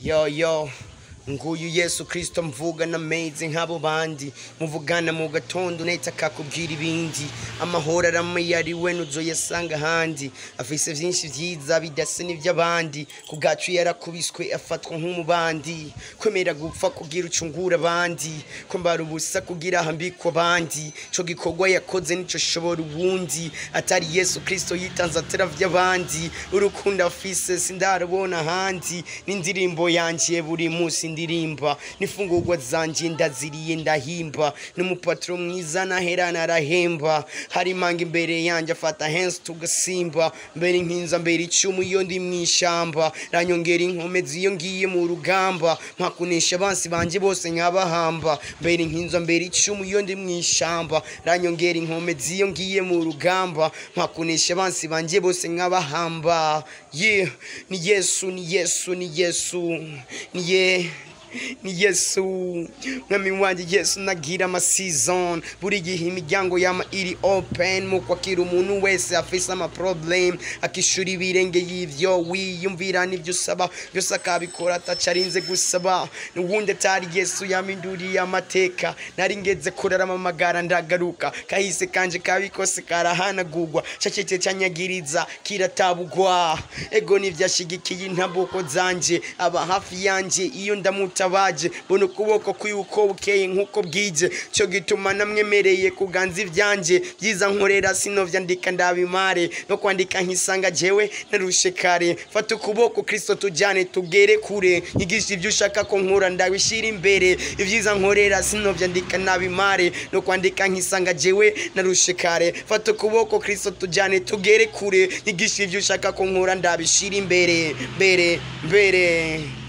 yo yo nguyu yesu kristo mvugana ameze nk'abo bandi muvugana mu gatondo nahita akakubwira ibindi amahoro aramuyari we nuzoyasanga ahandi afise vyinshi vyiza bidase n'ivy'abandi ku bwacu yarakubiswe afatwa nk'umubandi kwemera gupfa kugira ucungura abandi kwambara ubusa kugira ahambikwa abandi ico gikorwa yakoze nico shobora uwundi atari yesu kristo yitanze ataravya abandi urukundo afise sindarubona ahandi n'indirimbo yanje buri musi ndirimba n'ifungurwa zanje ndaziriye ndahimba n'umupatro mwiza naherana arahemba hari imanga imbere yanje afata hensi tugasimba mbere nkinza mbere icumu iyo ndi mw'ishamba ranyongera inkomezi iyo ngiye mu rugamba mpakunesha abansi banje bose nkabahamba mbere nkinza mbere icumu iyo ndi mw'ishamba ranyongera inkomezi iyo ngiye mu rugamba mpakunesha abansi banje bose nkabahamba yeah ni yesu ni yesu ni yesu ni ye ni yesu mwami wanje yesu nagira amasizon buri gihe imiryango yama iri open mu kwakira umuntu wese afise amaproblem akishura ibirenge y'ivyo wiyumvira n'ivyo usaba byose akabikora ataca arinze gusaba n'uwundi atari yesu yaminduriye amateka nari ngeze kurarama amagara ndagaruka kahise kanje kabikose karahanagurwa cacece canyagiriza kiratabugwa ego nivyashigikiye intambuko zanje aba hafi yanje iyo ndamutabaje bona ukuboko kwiwuko bukeye nk'uko bwije cyo gituma namwemereye kuganza ivyanje byiza nkorera sinovyandika ndabimare no kwandika nkisanga jewe narushe kare fata ukuboko kristo tujane tugere kure nyigisha ivyo ushaka ko nkura ndabishira imbere ivyiza nkorera sinovyandika nabimare no kwandika nkisanga jewe narushe kare fata ukuboko kristo tujane tugere kure nyigisha ivyo ushaka ko nkura ndabishira imbere mbere mbere